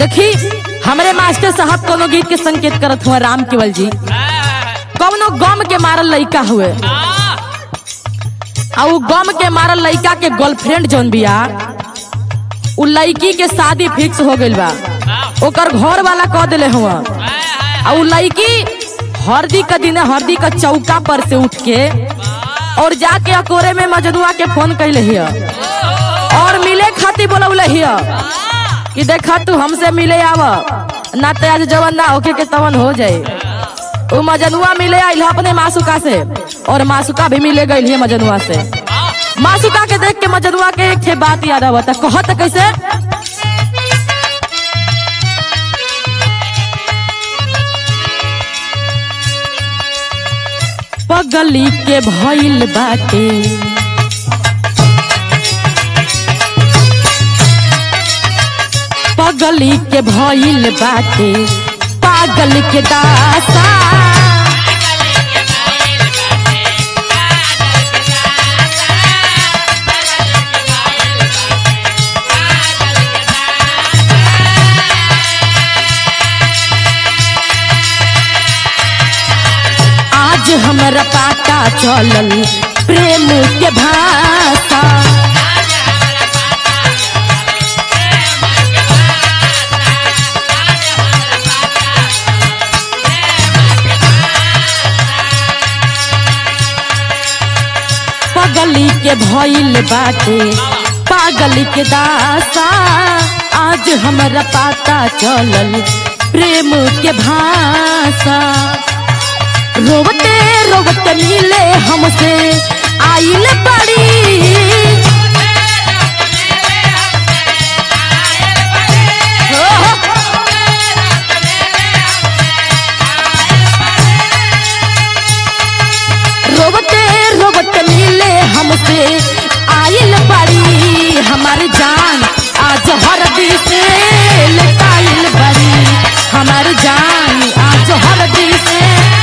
देखी हमरे मास्टर साहब कोनो गीत के संकेत करत हुआ राम केवल जी कौनो गम के मारल लइका हुए आ उ गम के मारल लइका के गर्लफ्रेंड जौन बिया उ लड़की के शादी फिक्स हो गइल बा ओकर घर वाला कह दिले हुआ आ उ लड़की हरदी का दिन हरदी का चौका पर से उठ के और जाके अकोरे में मजनुआ के फोन कैले हिया और मिले खातिर बोलौले हिया कि देखा तू हमसे मिले आव ना तो आज जवन ना होके के तवन हो जाए उ मजनुआ मिले आइल ह अपने मासुका से और मासुका भी मिले गई है मजनुआ से मासुका के देख के मजनुआ के एक ठे बात याद आवता कहत कैसे पगली के भइल बाटे पगली के भइल बाटे पागल के दासा आज हमरा पाता चलल प्रेम के भाषा पगली के भइल बाटे पागल के दासा आज हमरा पाता चलल प्रेम के भाषा रोवते रोवते मिले हमसे आइल बड़ी हो, हो। रोवते रोवते मिले हमसे आइल बड़ी हमारी जान आज हरदी से लटाइल बड़ी हमारी जान आज हरदी से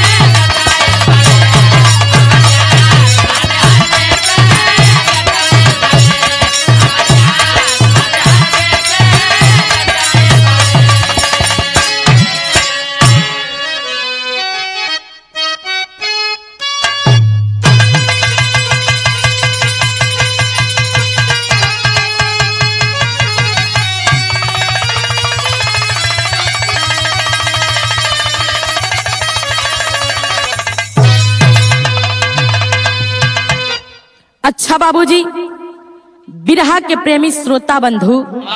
अच्छा बाबूजी बिरहा के प्रेमी श्रोता बंधु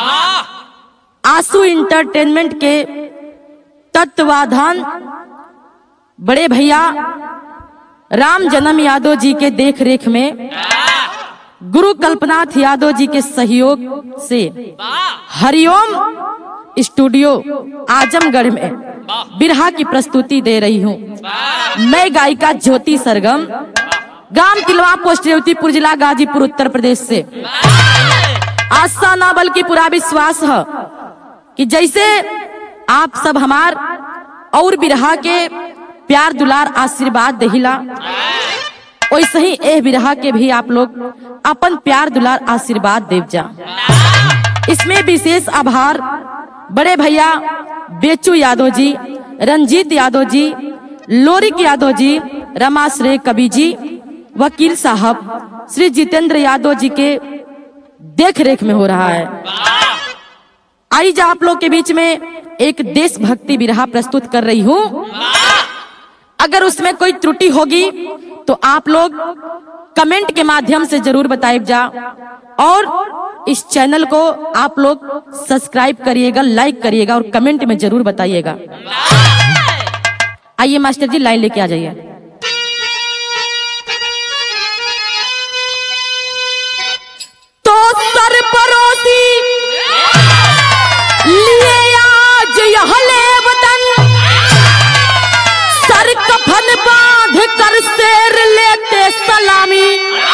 आंसू इंटरटेनमेंट के तत्वाधान बड़े भैया राम जन्म यादव जी के देख रेख में गुरु कल्पनाथ यादव जी के सहयोग से हरिओम स्टूडियो आजमगढ़ में बिरहा की प्रस्तुति दे रही हूँ मैं गायिका ज्योति सरगम ग्राम तिलवा पोस्ट रेवतीपुर जिला गाजीपुर उत्तर प्रदेश से आशा ना बल्कि पूरा विश्वास है कि जैसे आप सब हमार और बिरहा के प्यार दुलार आशीर्वाद दहिला वैसे ही एह बिरहा के भी आप लोग अपन प्यार दुलार आशीर्वाद देव जा इसमें विशेष आभार बड़े भैया बेचू यादव जी रंजीत यादव जी लोरिक यादव जी रमाश्रय कवि जी वकील साहब श्री जितेंद्र यादव जी के देख रेख में हो रहा है आई जा आप लोग के बीच में एक देशभक्ति बिरहा प्रस्तुत कर रही हूँ अगर उसमें कोई त्रुटि होगी तो आप लोग कमेंट के माध्यम से जरूर बताइए जा और इस चैनल को आप लोग सब्सक्राइब करिएगा लाइक करिएगा और कमेंट में जरूर बताइएगा आइए मास्टर जी लाइन लेके आ जाइए तो सर परोसी लिए आज यह ले वतन सर कफन बांध कर शेर लेते सलामी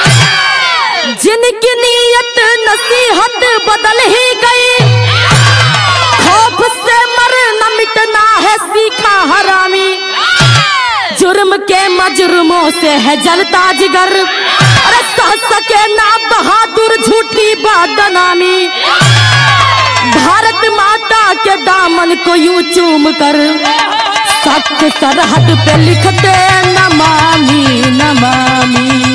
जिनकी नीयत नसीहत बदल ही गई खौफ से मरना मिटना है सीखा हरामी जुर्म के मजरुमों से है जलता जिगर अरे सह सके ना बहादुर झूठी बदनामी भारत माता के दामन को यूं चूम कर सख्त सरहद पे लिख दे नमामि नमामि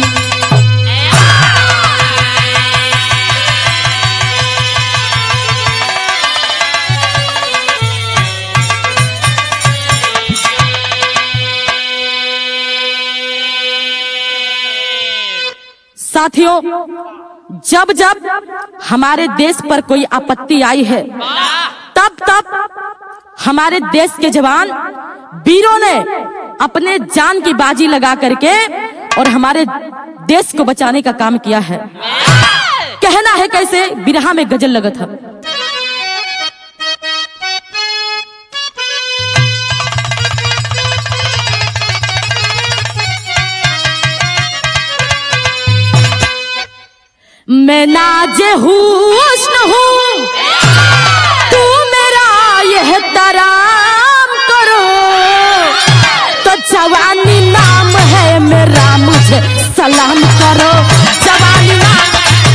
साथियों जब जब हमारे देश पर कोई आपत्ति आई है तब तब हमारे देश के जवान वीरों ने अपने जान की बाजी लगा करके और हमारे देश को बचाने का काम किया है कहना है कैसे बिरहा में गजल लगा था मैं नाजे हुस्न हूँ तू मेरा यह तराम करो तो जवानी नाम है मेरा मुझे सलाम करो जवानी नाम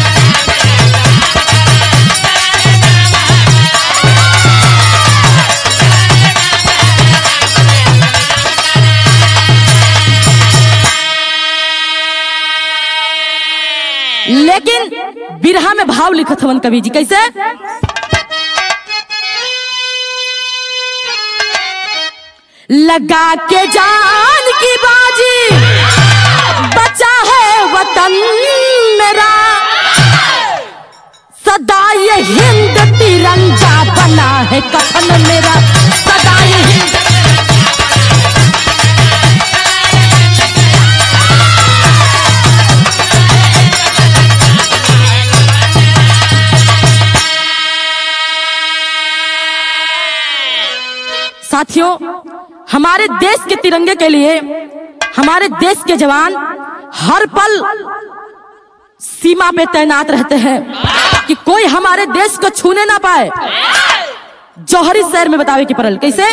लेकिन बिरहा में भाव लिखत हवन कवि जी कैसे लगा के जान की बाजी बचा है वतन मेरा सदा ये हिंद तिरंगा बना है कफन मेरा सदा ये हिंद साथियों हमारे देश के तिरंगे के लिए हमारे देश के जवान हर पल सीमा पे तैनात रहते हैं कि कोई हमारे देश को छूने ना पाए जौहरी शहर में बतावे की परल कैसे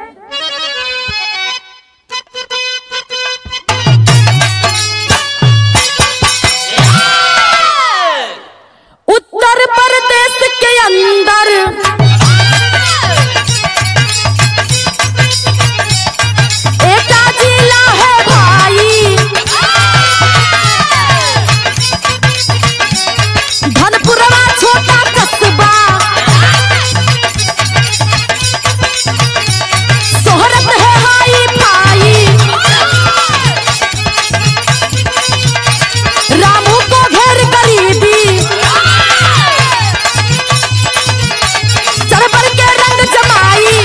उत्तर प्रदेश के अंदर एका जिला है भाई धनपुरवा छोटा कस्बा शोहरत है हाई फाई रामू को घेर गरीबी चरबर के रंग जमाई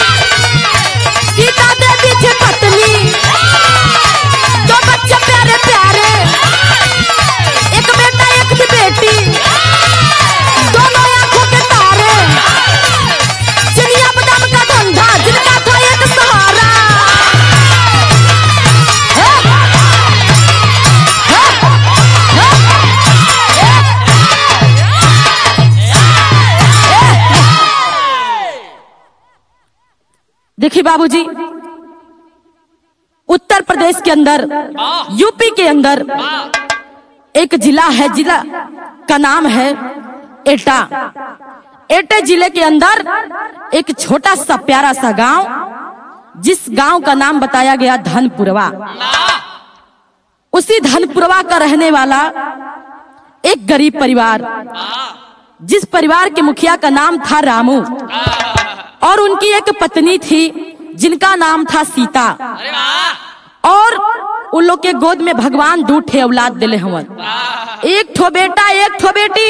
सीता देवी थी पत्नी दो बच्चे प्यारे प्यारे एक बेटा एक थी बेटी दोनों आंखों के तारे चिड़िया बादाम का धंधा जिनका था एक सहारा हे! हे! हे! देखिए बाबूजी उत्तर प्रदेश के अंदर यूपी के अंदर एक जिला है जिला का नाम है एटा एटे जिले के अंदर एक छोटा सा प्यारा सा गांव जिस गांव का नाम बताया गया धनपुरवा उसी धनपुरवा का रहने वाला एक गरीब परिवार जिस परिवार के मुखिया का नाम था रामू और उनकी एक पत्नी थी जिनका नाम था सीता और उन लोग के गोद में भगवान दू ठे औलाद दिले हवन एक ठो बेटा एक ठो बेटी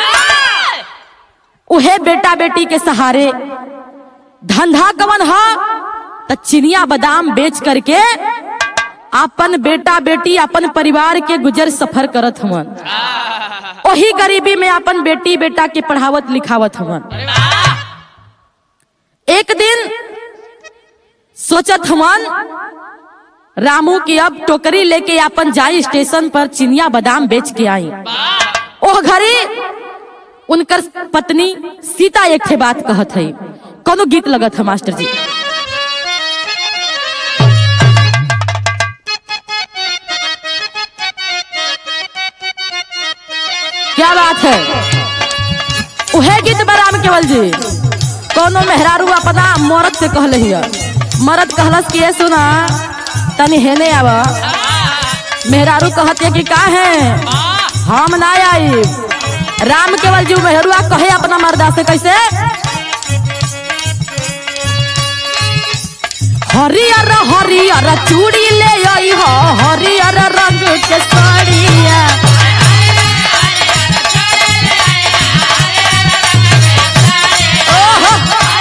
उहे बेटा बेटी के सहारे धंधा कवन हा त चिनिया बादाम बेच करके अपन बेटा बेटी अपन परिवार के गुजर सफर करत हवन वही गरीबी में अपन बेटी बेटा के पढ़ावत लिखावत हवन एक दिन सोचत हवन रामू की अब टोकरी लेके अपन जाई स्टेशन पर चिनिया बादाम बेच के आई ओह घड़ी उनकर पत्नी सीता एक थे बात कहत है कोनो गीत लगत है मास्टर जी क्या बात है उहे गीत बराम केवल कमल जी कोनो मेहरारू अपना मरद से कहले हिय मरद कहलस कि ये सुना तनी हेने आवा मेहरारू कहते कि का है हम ना आई राम केवल जी मेहरुआ कहे अपना मर्दा से कैसे हरियर हरियर चूड़ी ले आई हो हरियर रंग के साड़िया ओहो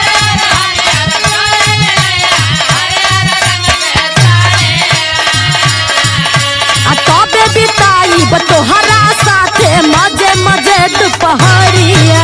आ तबे बिताई तोहरा साथे मजे मजे दुपहरिया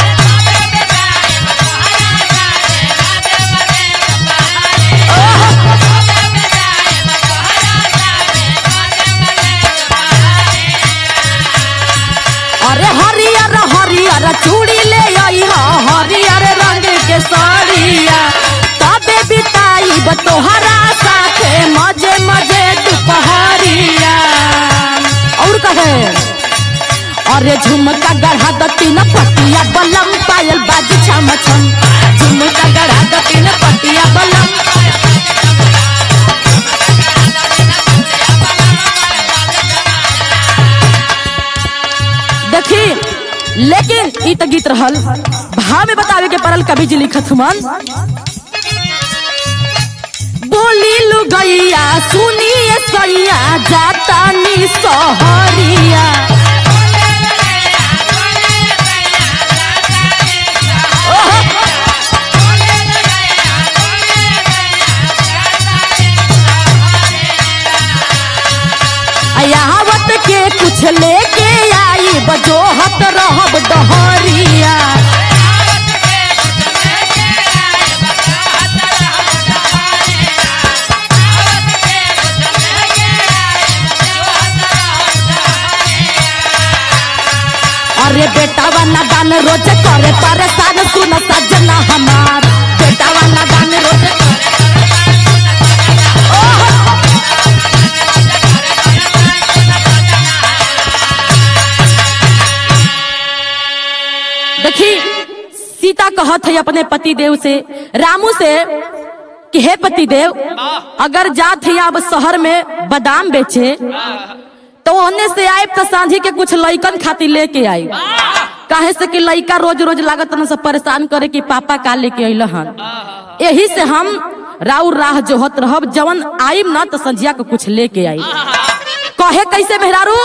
अरे हरियर हरियर चूड़ी ले आई हो हरियर रंग के साड़िया तबे बिताई तोहरा साथे मजे मजे दुपहरिया और कहे अरे झुमका गढ़ा दती न पटिया बलम पायल बाज छम छम झुमका गढ़ा दती न पटिया बलम देखी लेकिन ई त गीत रहल भाव में बतावे के परल कवि जी लिखत हुमन बोली लुगैया सुनिए सैया जाता नी सहरिया यावत के कुछ लेके आई बजोहत रहब डहरिया अरे बेटावा ना गान रोज करे परेशान सुन सजना हमार बेटावा ना गान रोज ओहो देखी सीता कहत है अपने पति देव से रामू से कि हे पति देव अगर जात है अब शहर में बादाम बेचे तो ओने से आए तो सांझी के कुछ लइकन खातिर लेके आई काहे से कि लइका रोज रोज लागत न सब परेशान करे कि पापा का लेके अइल हन यही से हम राउर राह जोहत रहब जवन आइब ना तो संझिया के कुछ लेके आई कहे कैसे मेहरारू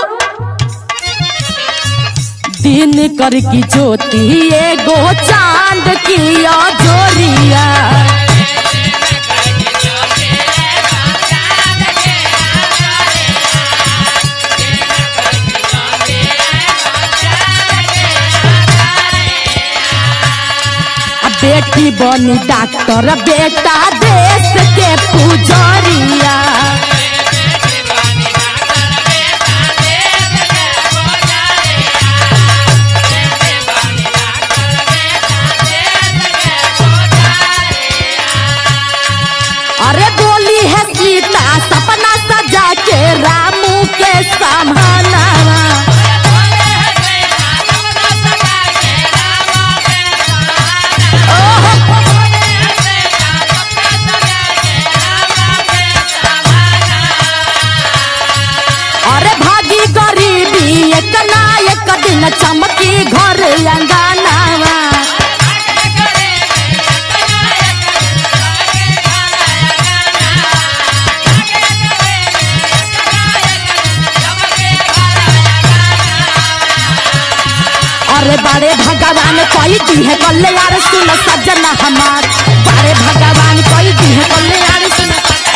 दिन कर की ज्योति एगो चांद की जोरिया आ बेटी बनी डॉक्टर बेटा देश के पुजरिया अरे बोली है सीता सपना सजा के रामू के समानावा अरे भागी गरीबी एक ना एक दिन चमकी घर अंगनावा अरे बड़े भगवान कोई दी है कल्याण सुन सजना हमार बड़े भगवान कोई दी है कल्याण सुन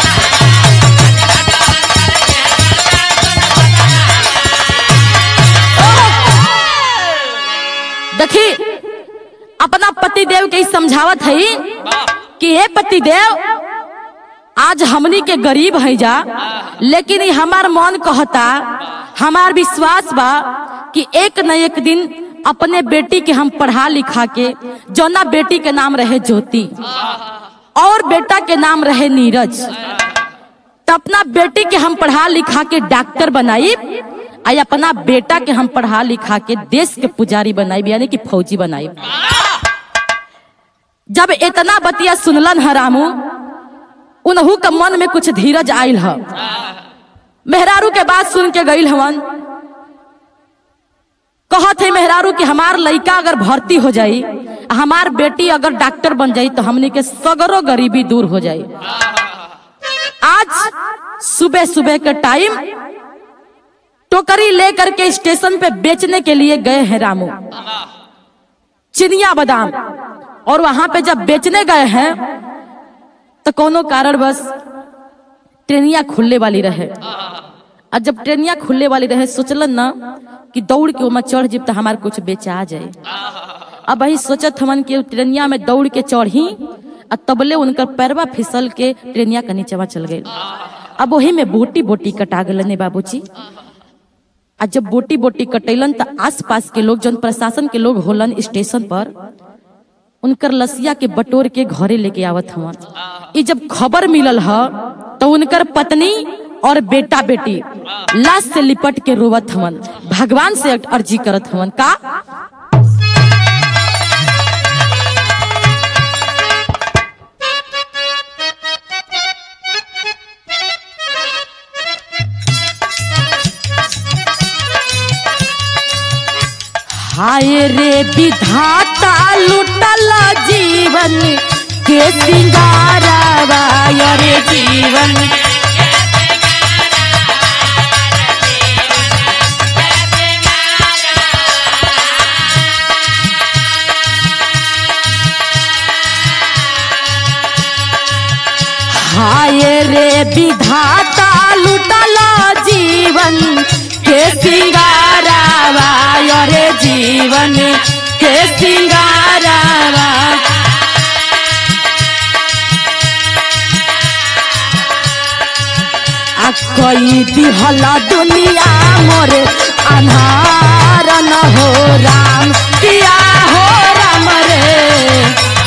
देखी अपना पति देव के ई समझावत है कि हे पति देव आज हमनी के गरीब है जा लेकिन ई हमार मन कहता हमार विश्वास बा कि एक न एक दिन अपने बेटी के हम पढ़ा लिखा के जौना बेटी के नाम रहे ज्योति और बेटा के नाम रहे नीरज तो अपना बेटी के हम पढ़ा लिखा के डॉक्टर बनाई आ अपना बेटा के हम पढ़ा लिखा के देश के पुजारी बनाई यानी कि फौजी बनाई जब इतना बतिया सुनलन ह रामू उनहू के मन में कुछ धीरज आयल ह मेहरारू के बात सुन के गईल हवन कहत है मेहरारू कि हमार लड़का अगर भर्ती हो जाई आ हमार बेटी अगर डॉक्टर बन जाई तो हमने के सगरो गरीबी दूर हो जाई आज सुबह सुबह के टाइम टोकरी लेकर के स्टेशन पे बेचने के लिए गए हैं रामू चिनिया बादाम और वहां पे जब बेचने गए हैं तो कोनो कारण बस ट्रेनिया खुलने वाली रहे और जब ट्रेनिया खुलने वाली रहे सोचलन ना कि दौड़ के ओमा चढ़ जिब तो हमार कुछ बेचा जाए अब वही सोचत हमन कि ट्रेनिया में दौड़ के चढ़ी और तबले उनकर पैरवा फिसल के ट्रेनिया के नीचवा चल गए अब वही में बोटी बोटी कटा गलन बाबूजी आ जब बोटी बोटी कटैलन तो आस पास के लोग जौन प्रशासन के लोग होलन स्टेशन पर उनकर लसिया के बटोर के घरे लेके आवत हवन ई जब खबर मिलल ह तो उनकर पत्नी और बेटा बेटी लाश से लिपट के रोवत हवन भगवान से अर्जी करत हवन का हाय रे विधाता लुटल जीवन के सिंगारवा रे जीवन हाय रे विधाता लुटल जीवन के सिंगारवा रे जीवन के सिंगारवा आ कई दिहला दुनिया मोर अन्हार न हो राम किया हो राम रे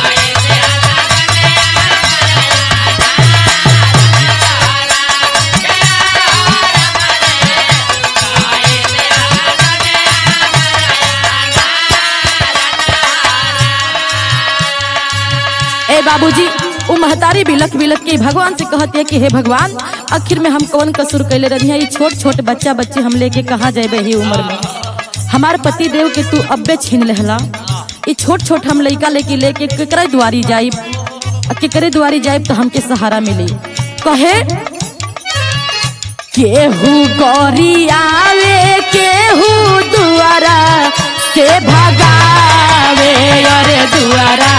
ए बाबूजी उ महतारी बिलक बिलक के भगवान से कहती है कि हे भगवान आखिर में हम कौन कसूर कैले रही है छोट छोट बच्चा बच्चे हम लेके कहाँ जाए ही उम्र में हमार पति देव के तू अब्बे छीन लेहला ई छोट छोट हम लइका लेके लेके केकरे दुआरी जाइब आ केकरे दुआरी जाइब तो हमके सहारा मिली कहे केहू गौरी आवे केहू दुआरा से भगावे अरे दुआरा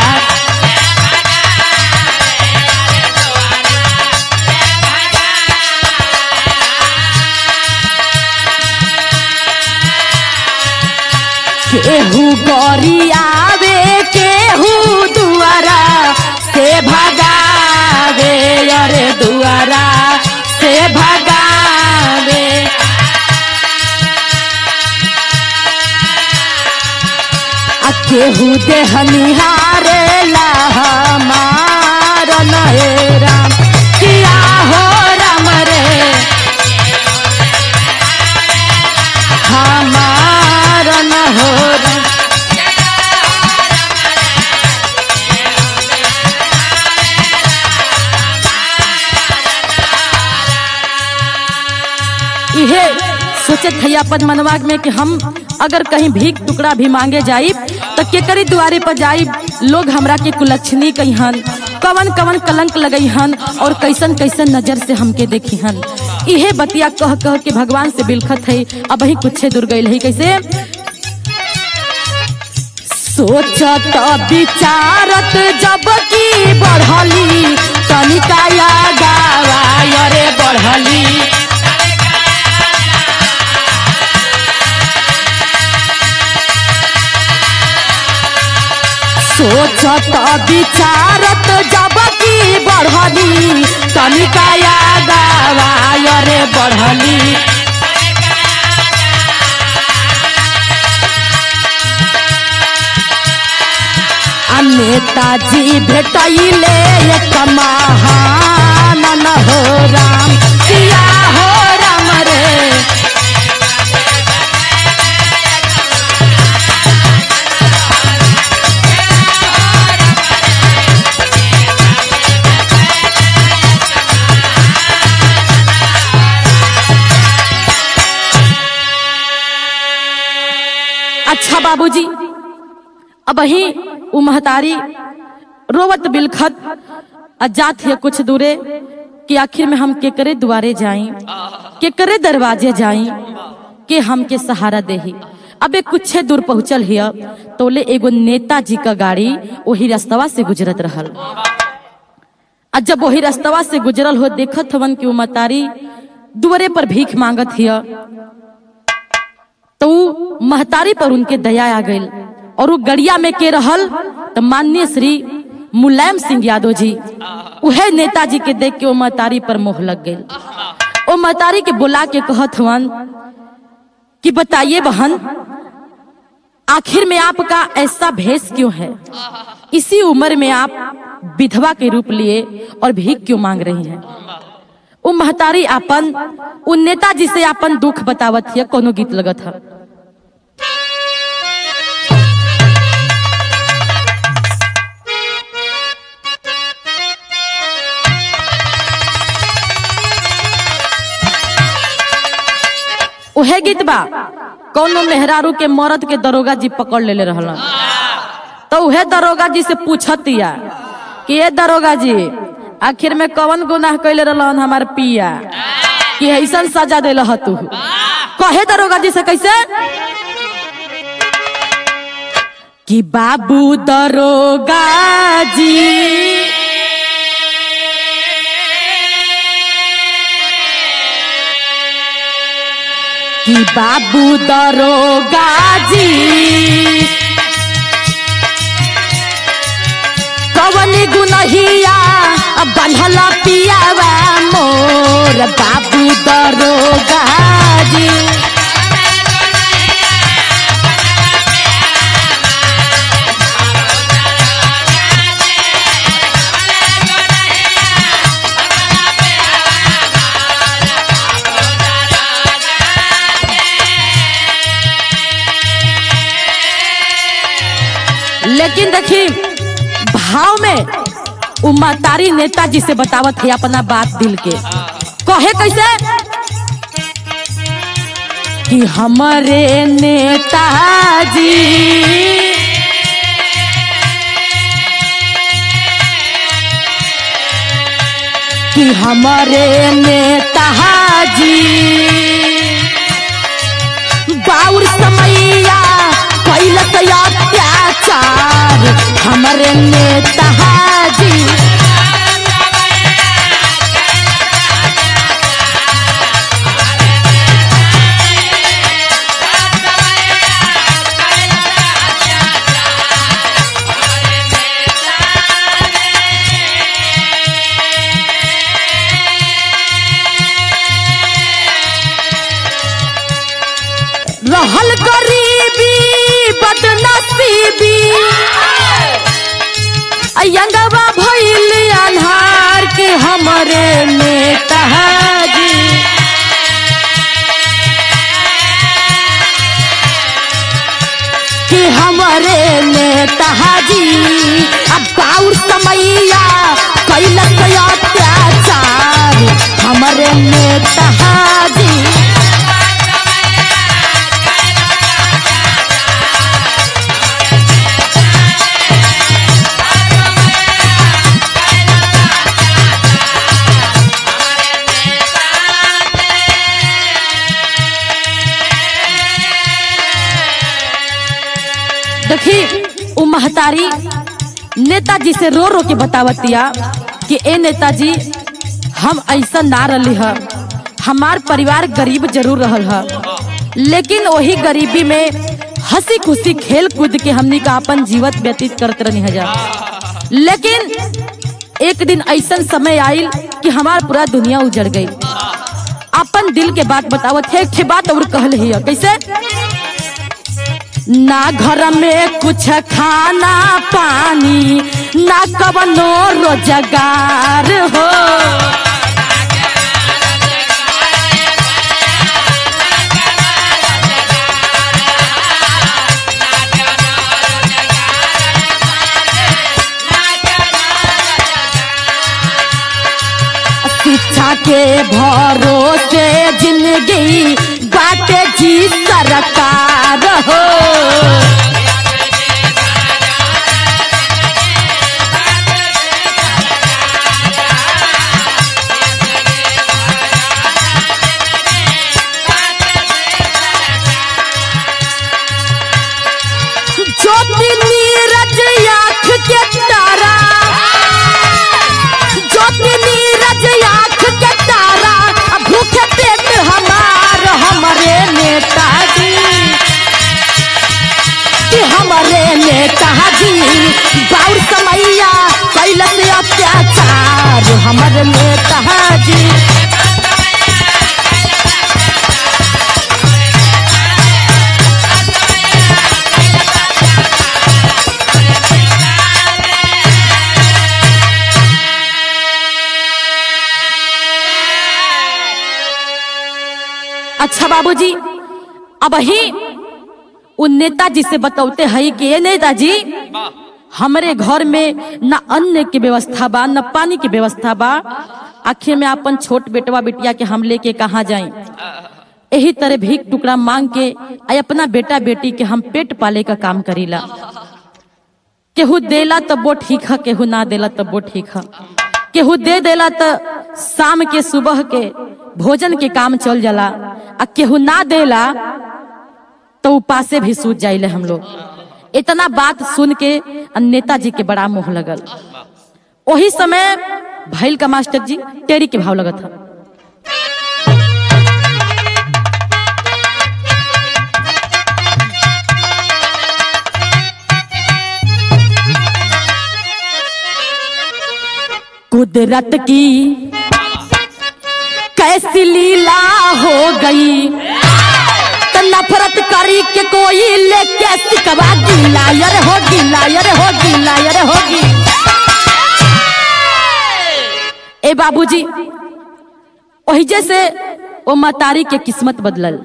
केहू गौरी आवे केहू दुआरा से भगावे अरे दुआरा से भगावे आ केहू देह निहारे मार नए राम किया हो राम रे हमार न हो राम इहे सोचे थे अपन मनवाग में कि हम अगर कहीं भीख टुकड़ा भी मांगे जाइब तो केकरी दुआरे पर जाइब लोग हमरा के कुलक्षणी कहिहन कवन कवन कलंक लगइहन और कैसन कैसन नजर से हमके देखिहन इहे बतिया कह कह के भगवान से बिलखत है अब ही कुछ दूर गई है कैसे सोचत विचारत जब की बढ़ली तनिकाया गावा अरे बढ़ली सोचत विचारत जब की बढ़ली तनिकाया गावा अरे बढ़ली आ नेताजी भेटैले एक महान न हो राम किया हो राम रे बाबूजी अब ही उ महतारी रोवत बिलखत आ जात है कुछ दूरे कि आखिर में हम केकरे दुआरे जाई केकरे दरवाजे जाई के हमके सहारा देही अबे कुछ दूर पहुंचल हिया तोले एगो नेताजी का गाड़ी वही रास्तवा से गुजरत रहल आ जब वही रास्तवा से गुजरल हो देखत हवन कि उ महतारी दुआरे पर भीख मांगत हिया तो उ महतारी पर उनके दया आ गई और वो गड़िया में के रहल तो माननीय श्री मुलायम सिंह यादव जी उहे नेताजी के देख के वो महतारी पर मोह लग गई वो महतारी के बुला के कहत हवन कि बताइए बहन आखिर में आपका ऐसा भेष क्यों है इसी उम्र में आप विधवा के रूप लिए और भीख क्यों मांग रही हैं वो महतारी अपन उ नेताजी से अपन दुख बतावत है कोनो गीत लगत है उहे गीत बा कौनो मेहरारू के मरद के दरोगा जी पकड़ लेले रहलन तो उहे दरोगा जी से पूछतिया कि ये दरोगा जी आखिर में कौन गुनाह कैले रहलन हमार पिया कि ऐसन सजा देल तू कहे दरोगा जी से कैसे कि बाबू दरोगा जी कि बाबू दरोगा जी कवन गुनहिया बंधल पियावा मोर बाबू दरोगा जी लेकिन देखी भाव में उमा तारी नेताजी से बतावत है अपना बात दिल के कहे कैसे कि हमारे नेताजी कि हमारे नेताजी बाउर समैया कैलस अत्याचार हमरे नेताजी रहल गरीबी बदनसीबी अयंगवा भइल अन्हार के हमरे नेताजी कि हमरे नेताजी अब बाउर समैया कैलस अत्याचार हमरे नेताजी देखी उ महतारी नेताजी से रो रो के बतावतिया कि ए नेताजी हम ऐसा ना रही ह हमार परिवार गरीब जरूर रहल ह लेकिन वही गरीबी में हंसी खुशी खेल कूद के हमनी का अपन जीवन व्यतीत करते रहनी हजार लेकिन एक दिन ऐसा समय आयल कि हमार पूरा दुनिया उजड़ गई अपन दिल के बात बतावत है एक ठे बात और कहल है कैसे ना घर में कुछ खाना पानी ना कवनो रोजगार हो शिक्षा के भरोसे जिंदगी बाटे जी सा सरकार हो ज्योति नीरज आँख के तारा ज्योति नीरज आँख के तारा अब भूखे पेट हमार हमारे नेताजी कि हमारे नेताजी बाउर समैया कैल से अत्याचार हमारे नेताजी अच्छा बाबूजी अब ही उन नेताजी से बतौते हैं कि ये नेताजी हमरे घर में न अन्न के व्यवस्था बा न पानी के व्यवस्था बा आखिर में अपन छोट बेटवा बेटिया के हम लेके कहाँ जाएं यही तरह भीख टुकड़ा मांग के आ अपना बेटा बेटी के हम पेट पाले का काम करीला केहू देला तब वो ठीक है केहू ना देला तब वो ठीक है केहू दे देला तो शाम के सुबह के भोजन के काम चल जाला आ केहू ना देला तो उपासे भी सूझ जाइले हम लोग इतना बात सुन के आ नेताजी के बड़ा मुंह लगल वही समय भैल का मास्टर जी टेरी के भाव लगत था कुदरत की कैसी लीला हो गई तो नफरत करी के कोई लेके सिकवा गिला यार हो गिला यार हो गिला यार होगी ए बाबूजी वही जैसे वो मतारी के किस्मत बदलल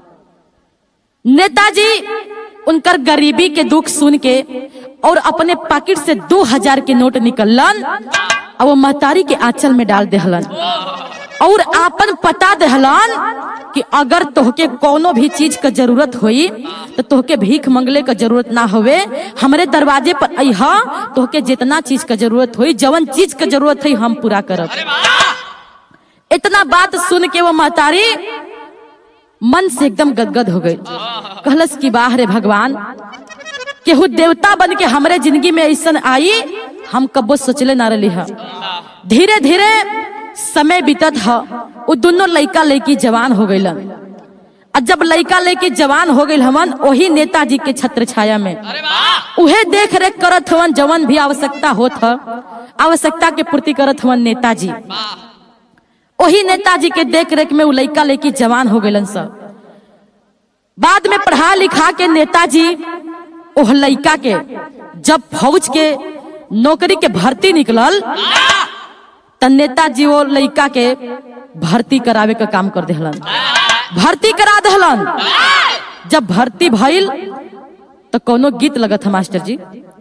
नेताजी उनकर गरीबी के दुख सुन के और अपने पॉकेट से दो हजार के नोट निकलन और वो महतारी के आंचल में डाल देहलन और आपन पता देहलन कि अगर तोहके कोनो भी चीज का जरूरत होई तो तोहके भीख मंगले का जरूरत ना होवे हमरे दरवाजे पर अइहा तोहके जितना चीज का जरूरत होई जवन चीज का जरूरत है हम पूरा करब इतना बात सुन के वो महतारी मन से एकदम गदगद हो गई कहलस की बाहर भगवान केहू देवता बन के हमरे जिंदगी में ऐसा आई हम कबो सोचले ना रही है धीरे धीरे समय बीतत ह वो दोनों लड़का लड़की जवान हो गईलन और जब लड़का लड़की जवान हो गई हमन वही नेताजी के छत्र छाया में उहे देख रेख करत हवन जवन भी आवश्यकता होत ह आवश्यकता के पूर्ति करत हवन नेताजी वही नेताजी के देख रेख में उ लड़का लड़की जवान हो गईलन सब बाद में पढ़ा लिखा के नेताजी ओह लड़का के जब फौज के नौकरी के भर्ती निकलल त नेताजी वो लड़का के भर्ती करावे का काम कर देहलन भर्ती करा देहलन जब भर्ती भइल तो कोनो गीत लगत है मास्टर जी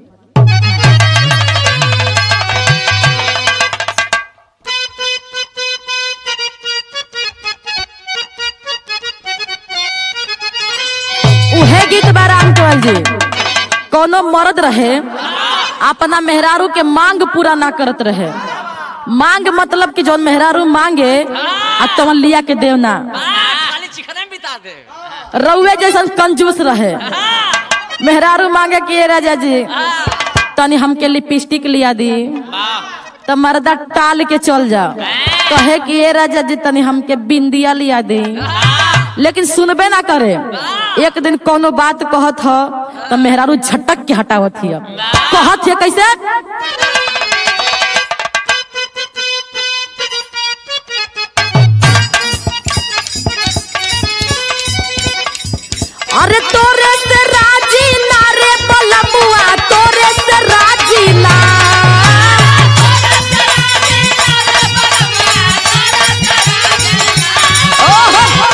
उहे गीत बा राम केवल जी कोनो मर्द रहे अपना मेहरारू के मांग पूरा ना करत रहे मांग मतलब कि जौन मेहरारू मांगे आ तवन लिया के देवना खाली चिकने में बिता दे रउए जैसन कंजूस रहे मेहरारू मांगे कि "ए राजा जी तनी हमके लिपस्टिक लिया दी तो मर्दा टाल के चल जा कहे कि ए राजा जी तनी हमके बिंदिया लिया दी लेकिन सुनबे ना करे एक दिन कोनो बात कहत ह तो मेहरारू झटक के हटावत हिय कहत है कैसे अरे तोरे से राजी ना रे बलमुआ तोरे से राजी ना ओहो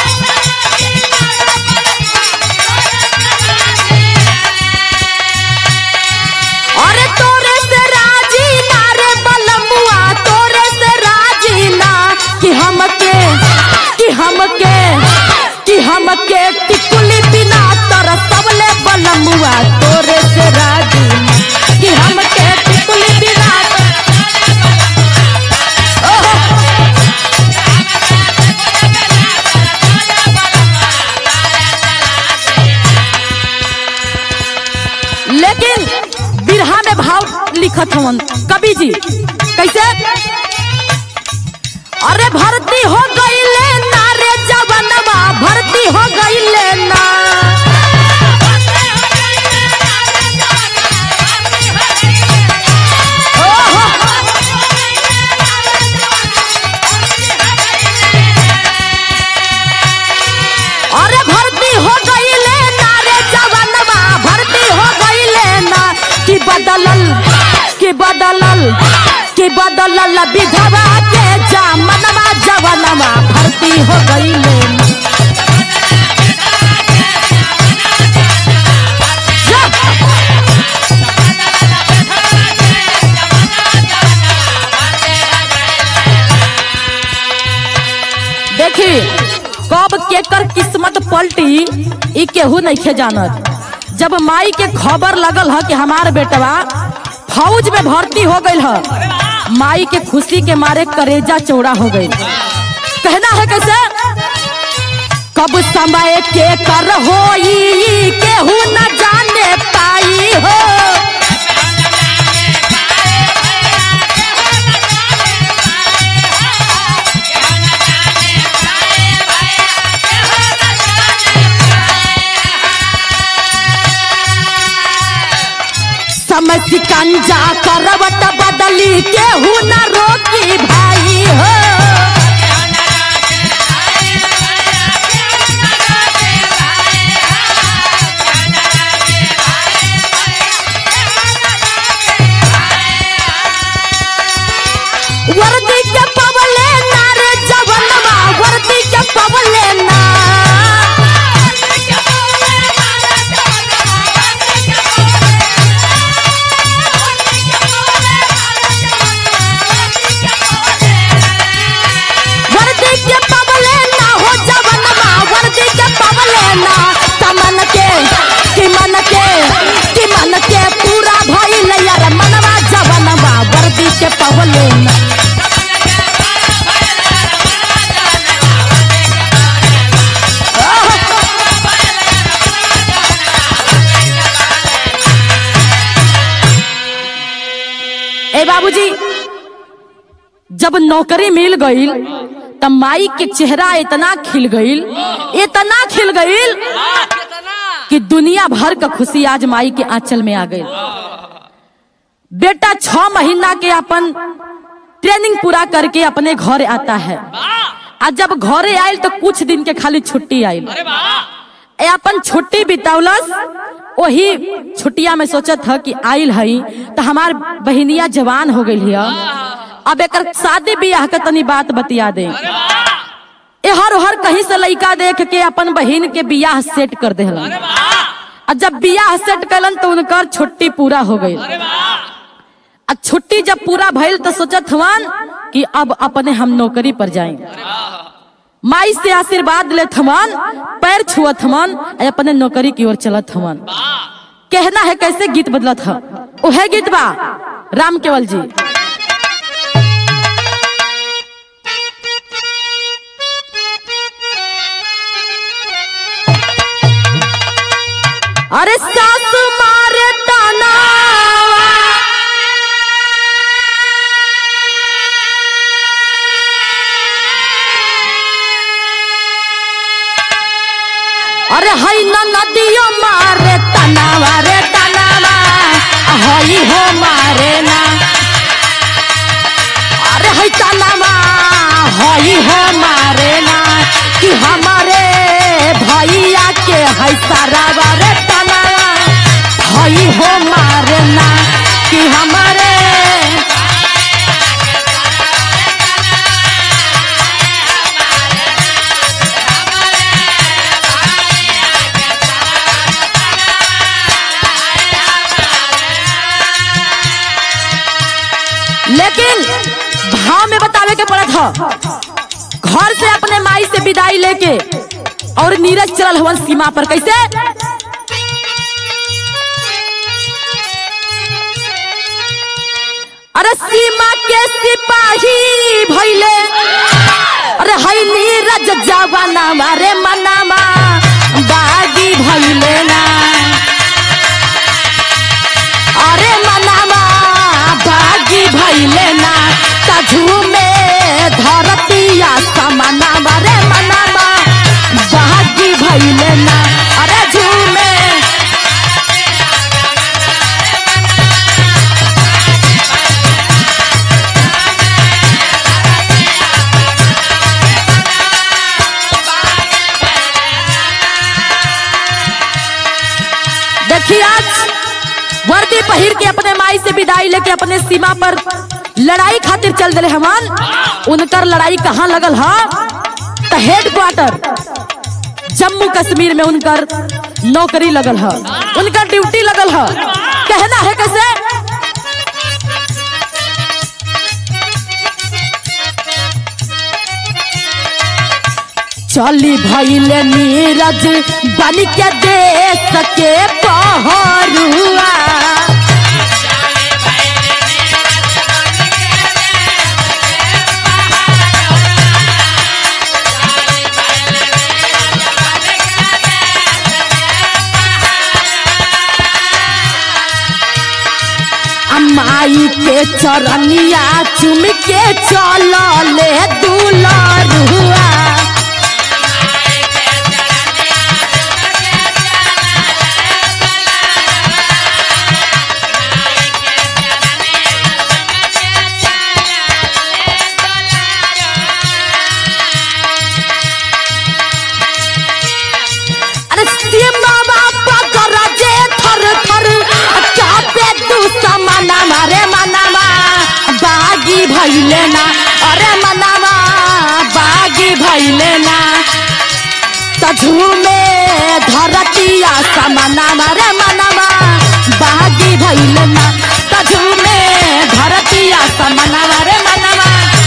अरे तोरे से राजी ना रे बलमुआ तोरे से राजी ना कि हमके कि हमके कि हमके टिक बलमुआ तोरे से राजी ना कि हमके टिकुली बिरात ओहो लेकिन बिरहा में भाव लिखत हवन कवि जी कैसे अरे भर्ती हो गईले ना रे जवनवा भर्ती हो गईले ना ओहो अरे भर्ती हो गईले ना रे जवनवा भर्ती हो गईले ना कि बदलल कि बदलल कि बदलल विधवा के जामनवा जवनवा भर्ती हो गईले ना जा। देखी कब केकर किस्मत पलटी ई केहू नहीं जानत जब माई के खबर लगल ह कि हमार बेटवा फौज में भर्ती हो गईल ह माई के खुशी के मारे करेजा चौड़ा हो गई कहना है कैसे कब समय के कर होई केहू न जाने पाई हो समय सिकंजा करवट बदली केहू न रोकी भाई हो वर्दी के पवले ना रे जवनवा वर्दी के पवले ना वर्दी के पवले ना हो जवनवा वर्दी के पवले ना तमन के कि मन के कि मन के पूरा भइल यार मनवा जवनवा वर्दी के पवले ना ए बाबूजी जब नौकरी मिल गईल तब माई के चेहरा इतना खिल गईल इतना खिल गईल वाह कितना कि दुनिया भर का खुशी आज माई के आंचल में आ गई बेटा छह महीना के अपन ट्रेनिंग पूरा करके अपने घर आता है वाह आ जब घरे आयल तो कुछ दिन के खाली छुट्टी आयल अरे वाह ए अपन छुट्टी बितावलस वही छुट्टिया में सोचत ह कि आइल हई तो हमार बहिनिया जवान हो गई है अब एक शादी बियाह के तनी बात बतिया दे अरे वाह ए हर हर कहीं से लड़का देख के अपन बहिन के बियाह सेट कर देहलन अरे वाह आ जब बियाह सेट कलन तो उनकर छुट्टी पूरा हो गई अरे वाह आ छुट्टी जब पूरा भइल तो सोचत हवन कि अब अपने हम नौकरी पर जाएं माई से आशीर्वाद लेत हवन पैर छुअत हवन आ अपने नौकरी की ओर चलत हवन कहना है कैसे गीत बदलत ह उहे गीत बा राम केवल जी अरे सासू मारे ताना अरे हई न नदियो मारे तनावा रे तनावा हई हो मारे ना अरे हई तनावा हई हो मारे ना कि हमारे भैया के हई सारावा रे तनावा हई हो मारे ना कि हमारे लेकिन भाव में बतावे के पड़त ह घर से अपने माई से विदाई लेके और नीरज चलल हवन सीमा पर कैसे अरे सीमा के सिपाही भैले अरे हई नीरज जवाना मारे मनामा बागी भैले ना अरे मनामा बागी भैले ना तझू में धरतिया समाना मारे मनामा बागी भैले ना अरे झूमे देखिए आज वर्दी पहिर के अपने माई से विदाई लेके अपने सीमा पर लड़ाई खातिर चल दिले हमान उनकर लड़ाई कहाँ लगल हा तो हेड क्वार्टर जम्मू कश्मीर में उनकर नौकरी लगल है उनकर ड्यूटी लगल है कहना है कैसे चली भैले नीरज बन के देश के पहरुआ अम्माई के चरनिया चुम के चल ले दुलरुआ अरे सीमा बापा गरजे थर थर चापे तू समाना मारे मनामा बागी भैले ना अरे मनामा बागी भैले ना तझू में धरतिया समाना मारे मनामा बागी भैले ना तझू में धरतिया समाना मारे मनामा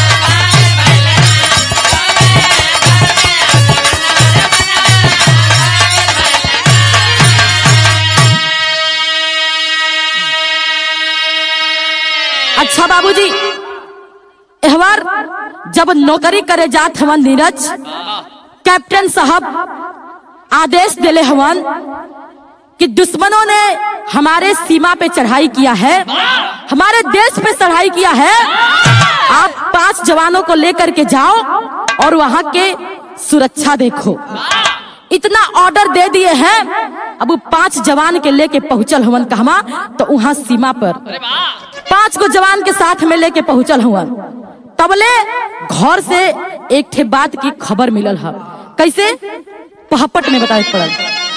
अच्छा बाबूजी एहवार जब नौकरी करे जात हवन नीरज कैप्टन साहब आदेश दिले हवन कि दुश्मनों ने हमारे सीमा पे चढ़ाई किया है हमारे देश पे चढ़ाई किया है आप पांच जवानों को लेकर के जाओ और वहां के सुरक्षा देखो इतना ऑर्डर दे दिए हैं अब वो पांच जवान के लेके पहुंचल हवन कहवा तो वहां सीमा पर अरे वाह पांच को जवान के साथ में लेके पहुंचल हुआ तबले घर से एक ठे बात की खबर मिलल है कैसे पहपट में बताए पड़ल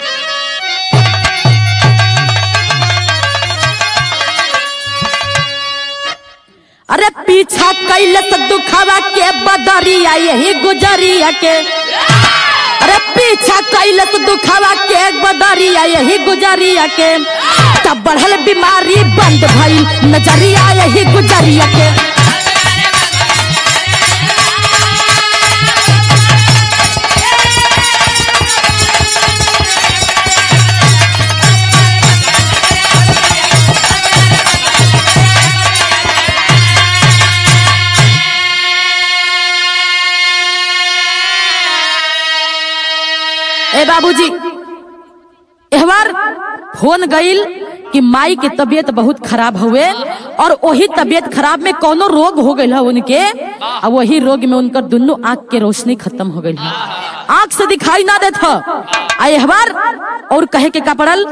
अरे पीछा कैलस दुखावा के बदरिया यही गुजरिया के अरे पीछा कैलस दुखावा के बदरिया यही गुजरिया के तब बढ़ल बीमारी बंद भइल नजरिया यही गुजरिया के ए बाबूजी एहवार फोन गईल कि माई के तबीयत बहुत खराब हुए और वही तबीयत खराब में कोनो रोग हो गई है उनके और वही रोग में उनकर दोनों आंख के रोशनी खत्म हो गई है आंख से दिखाई ना देत ह। आ एहवार और कहे के का पड़ल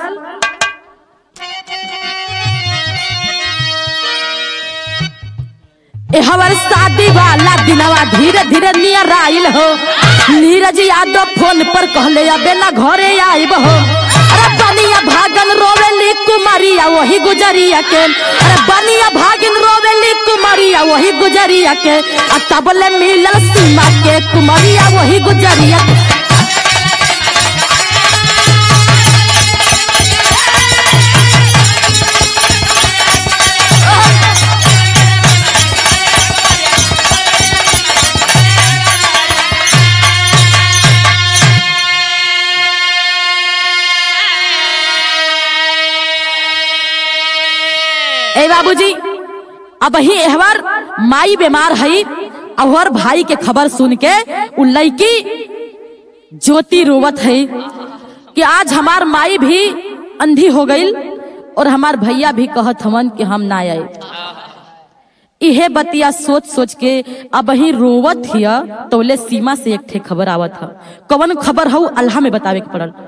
एहवर शादी वाला दिनवा धीरे धीरे नियर आइल हो नीरज यादव फोन पर कहले अबे ना घरे आइब हो अरे बनिया भागन रोवेली कुमारिया वही गुजरिया के अरे बनिया भागिन रोवेली कुमारिया वही गुजरिया के आ तबले मिलल सीमा के कुमारिया वही गुजरिया के ए बाबूजी अब ही एहवर माई बीमार हई और भाई के खबर सुन के उ लड़की ज्योति रोवत है कि आज हमार माई भी अंधी हो गई और हमार भैया भी कहत हवन कि हम ना आए इहे बतिया सोच सोच के अब ही रोवत हिया तोले सीमा से एक ठे खबर आवत ह कवन खबर हऊ अल्लाह में बतावे के पड़ल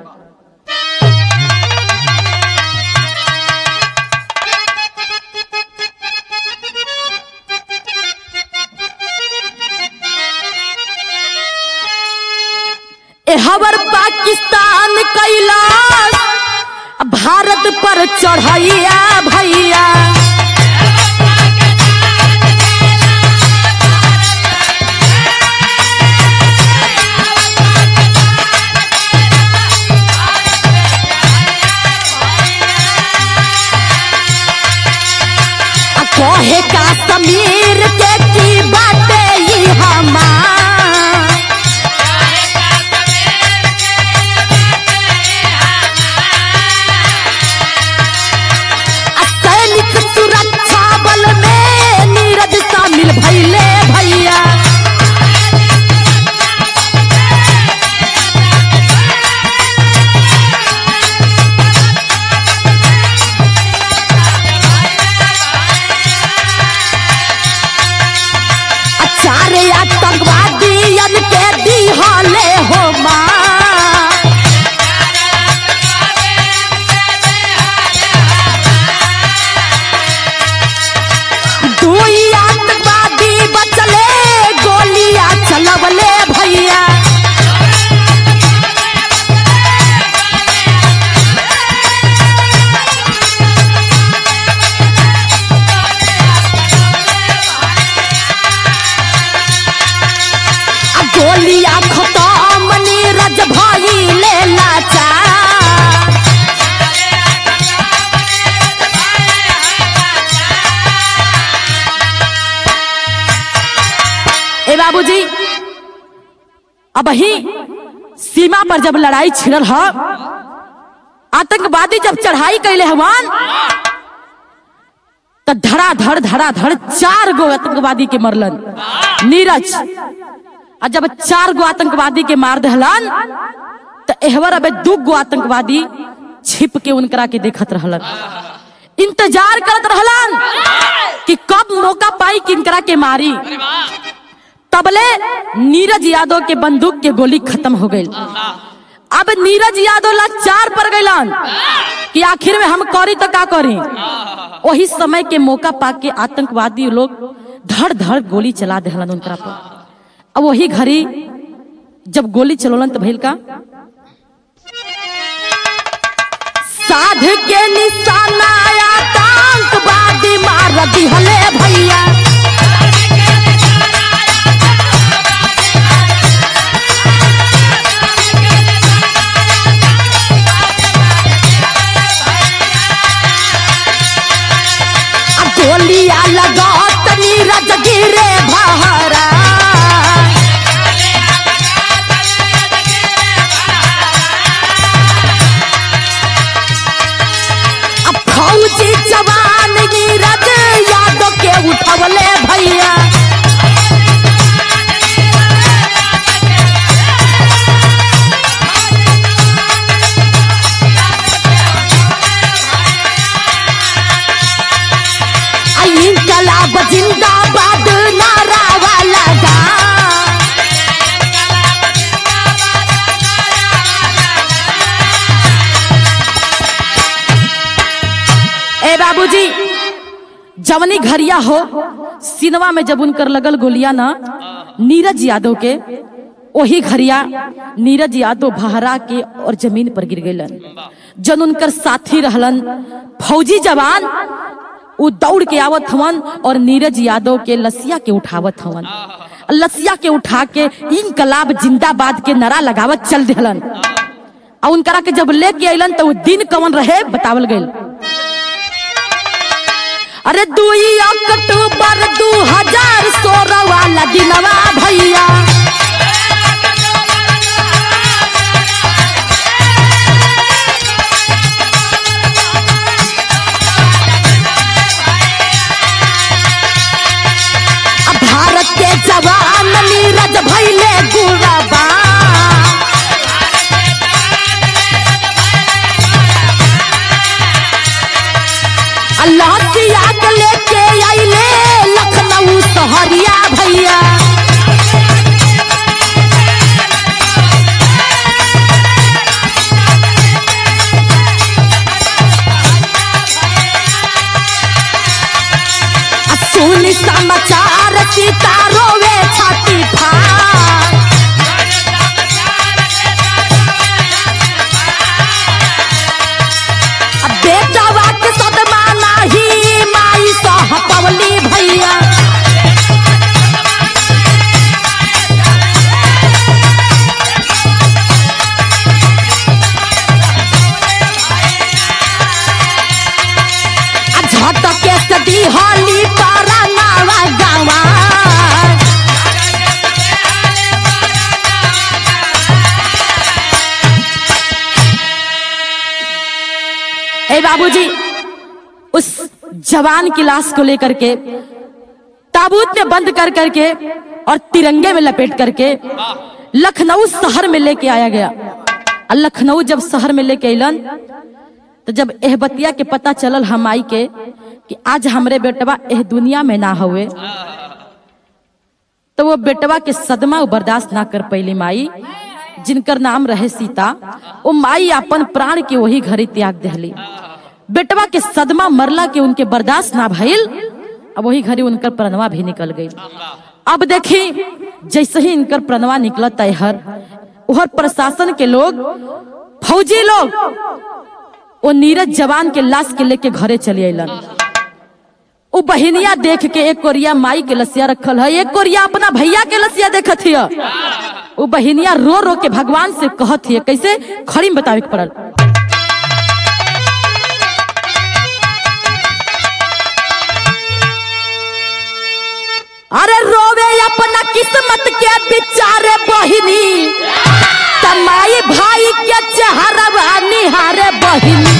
एहवर पाकिस्तान कैलाश भारत पर चढ़ैया भैया आ कहे का समीर के की बाटे ई हमार आ सैनिक सुरक्षा बल में नीरज शामिल भैले भैया आ चार आतंकवादियन के दिहले हो मार दुई आतंकवादी बचले गोलियां चलवले भैया आ गोलियां खत्म नीरज भइले लाचार ए बाबूजी अब ही सीमा पर जब लड़ाई छिड़ल ह आतंकवादी जब चढ़ाई कैले हवन तो धड़ाधड़ धड़ाधड़ चार गो आतंकवादी के मरलन नीरज आ जब चार गो आतंकवादी के मार दहलन तो एहवर अबे दू गो आतंकवादी छिप के उनकरा के देखत रहलन इंतजार करत रहलन कि कब मौका पाई कि इनकरा के मारी तबले नीरज यादव के बंदूक के गोली खत्म हो गई अब नीरज यादव लाचार पड़ गईलन कि आखिर में हम करी तो का करी वही समय के मौका पाके आतंकवादी लोग धड़ धड़ गोली चला देहलन उनकरा पर अब वही घड़ी जब गोली चलोलन तो भइल का साध के निशाना आतंकवादी मार दिहले भैया अब गोलियां लगात नीरज गिरे बहरा अब फौजी जवान नीरज यादव के उठवले भैया आ इनकलाब जिंदाबाद नारा वाला गा ए बाबूजी जवनी घरिया हो सिनेमा में जब उनकर लगल गोलियां ना नीरज यादव के वही घरिया नीरज यादव बहरा के और जमीन पर गिर गईलन जन उनकर साथी रहलन फौजी जवान उ दौड़ के आवत हवन और नीरज यादव के लसिया के उठावत हवन लसिया के उठा के इनकलाब जिंदाबाद के नारा लगावत चल देहलन और उनकरा के जब लेके अइलन तो उ दिन कवन रहे बतावल गइल अरे दुई अक्टूबर दू हजार सोलह वाला दिनवा भैया भैया के लेके आइले लखनऊ सहरिया भैया आ सुनी समाचार सीता रोवे छाती फाड़ अब बेटावा के सदमा नाही माई सह पवली भैया आ झटके से दिहली पारा नावा गावा ए बाबूजी उस जवान की लाश को लेकर के ताबूत में बंद कर करके और तिरंगे में लपेट करके लखनऊ शहर में लेके आया गया और लखनऊ जब शहर में लेके अलन तो जब एह बतिया के पता चलल हम आई के कि आज हमरे बेटवा एह दुनिया में ना हुए तो वो बेटवा के सदमा उ बर्दाश्त ना कर पैली माई जिनकर नाम रहे सीता वो माई अपन प्राण के वही घरी त्याग दहली बेटवा के सदमा मरला के उनके बर्दाश्त ना भइल अब वही घरी उनकर प्रणवा भी निकल गई अब देखी जैसे ही इनकर प्रणवा निकला तैहर उहर प्रशासन के लोग फौजी लोग वो नीरज जवान के लाश के लेके घरे चले अलन उ बहिनिया देख के एक कोरिया माई के लसिया रखल है एक कोरिया अपना भैया के लसिया देखत हिय उ बहिनिया रो रो के भगवान से कहत हिय कैसे खड़ी में बतावे के पड़ल अरे रोवे अपना किस्मत के बिचारे बहिनी तमाई भाई के चेहरा निहारे बहिनी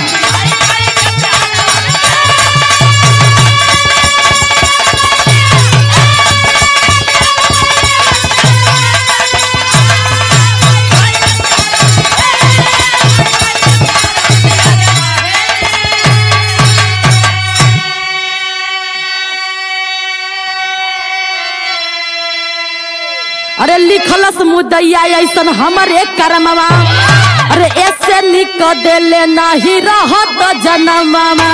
अरे लिखलस मुदैया ऐसन हमरे करमवा अरे ऐसे निक देले नहीं रहत जनमवा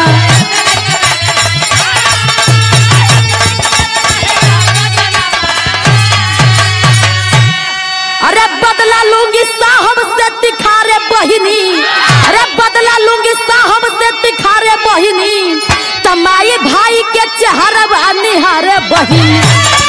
अरे बदला लूंगी साहब से तिखारे बहिनी अरे बदला लूंगी साहब से तिखारे बहिनी तमाई भाई के चेहरा निहारे बहिनी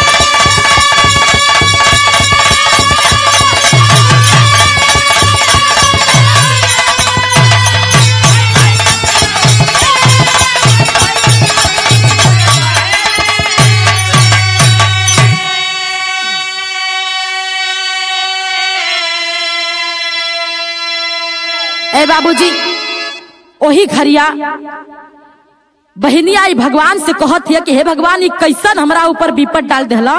ए बाबूजी ओही घरिया बहनिया ई भगवान से कहत है कि हे भगवान ई कैसन हमरा ऊपर विपद डाल देला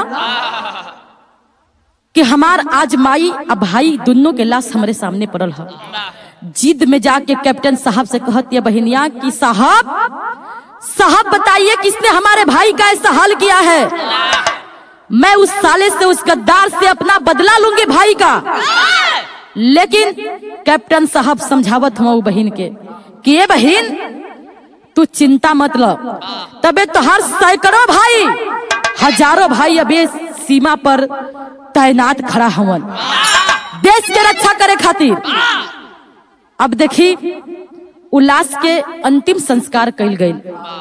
कि हमार आज माई आ भाई दोनों के लाश हमरे सामने पड़ल है जिद में जाके कैप्टन साहब से कहती है बहनिया कि साहब साहब बताइए किसने हमारे भाई का ऐसा हाल किया है मैं उस साले से उस गद्दार से अपना बदला लूंगी भाई का लेकिन कैप्टन साहब समझावत हम बहन के कि ये बहन तू चिंता मत ल तबे तो हर सैकड़ों भाई हजारों भाई अबे सीमा पर तैनात खड़ा हवन देश के रक्षा करे खातिर अब देखी उल्लास के अंतिम संस्कार कइल गई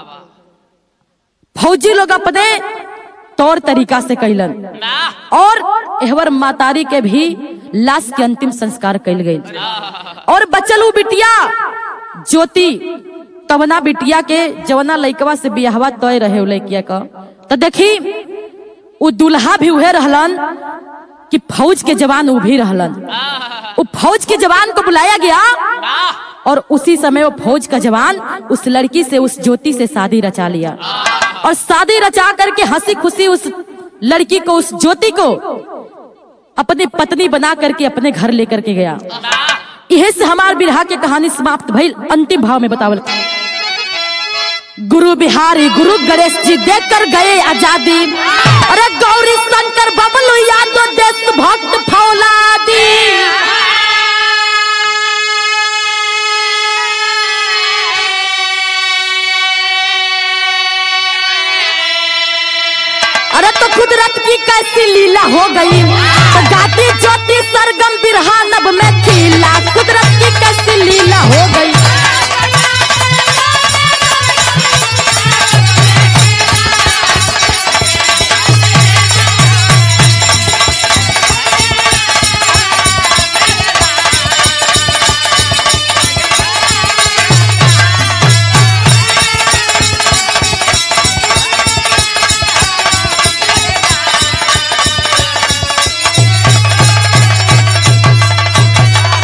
फौजी लोग अपने तौर तरीका से कैलन और एहवर मातारी के भी लाश के अंतिम संस्कार कइल गई और बचल उ बिटिया ज्योति तवना बिटिया के जवना लइकवा से बियाहवा तय रहे उ लइकिया का तो देखी उ दुल्हा भी उहे रहलन कि फौज के जवान उ भी रहलन उ फौज के जवान को बुलाया गया और उसी समय वो फौज का जवान उस लड़की से उस ज्योति से शादी रचा लिया और शादी रचा करके हंसी खुशी उस लड़की को उस ज्योति को अपनी पत्नी बना करके अपने घर लेकर के गया यह से हमार बिरहा के कहानी समाप्त भइल अंतिम भाव में बतावल गुरु बिहारी गुरु गणेश जी देकर गए आजादी अरे गौरी शंकर बबलू यादव देश भक्त फौलादी अरे तो कुदरत की कैसी लीला हो गई तो गाती ज्योति सरगम बिरहा नभ में खिला कुदरत की कैसी लीला हो गई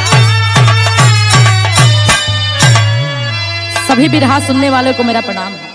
सभी बिरहा सुनने वालों को मेरा प्रणाम है